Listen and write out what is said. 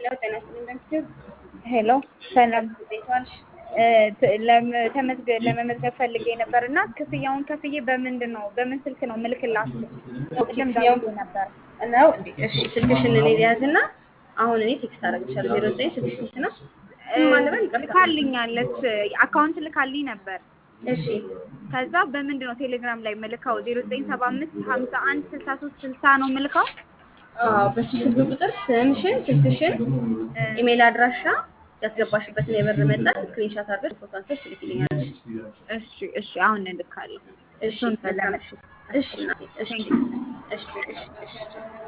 ሄሎ ጤና ይስጥልኝ እንደምትይው ሄሎ ሰላም እንዴት ዋልሽ? እ ት- ለም- ተመዝገ- ለመመዝገብ ፈልጌ ነበር እና ክፍያውን ከፍዬ በምንድን ነው በምን ስልክ ነው ምልክላችሁ? ቅድም ክፍያውን- ደውዬ ነበር። ነው እንዴ? እሺ ስልክሽን እኔ ሊያዝና አሁን እኔ ቴክስት አደርግልሻለሁ። ዜሮ ዘጠኝ ስልክ ስንት ነው? እ ስም ማን ነበር? ይቅርታ። ልካልኛለች አካውንት ልካልኝ ነበር። እሺ ከዛ በምንድን ነው ቴሌግራም ላይ ምልካው? ዜሮ ዘጠኝ ሰባ አምስት ሀምሳ አንድ ስልሳ ሶስት ስልሳ ነው ምልካው። አዎ፣ በሱ ስልክ ቁጥር ስምሽን፣ ስልክሽን፣ ኢሜል አድራሻ ያስገባሽበትን የብር መጠን ስክሪንሻት አድርገሽ ፎቶ አንስተሽ ትልኪልኛለሽ። እሺ እሺ፣ አሁን እልካለሁ። እሺ እሱን መልካም። ለመሽ እሺ እናቴ፣ እሺ እሺ እሺ እሺ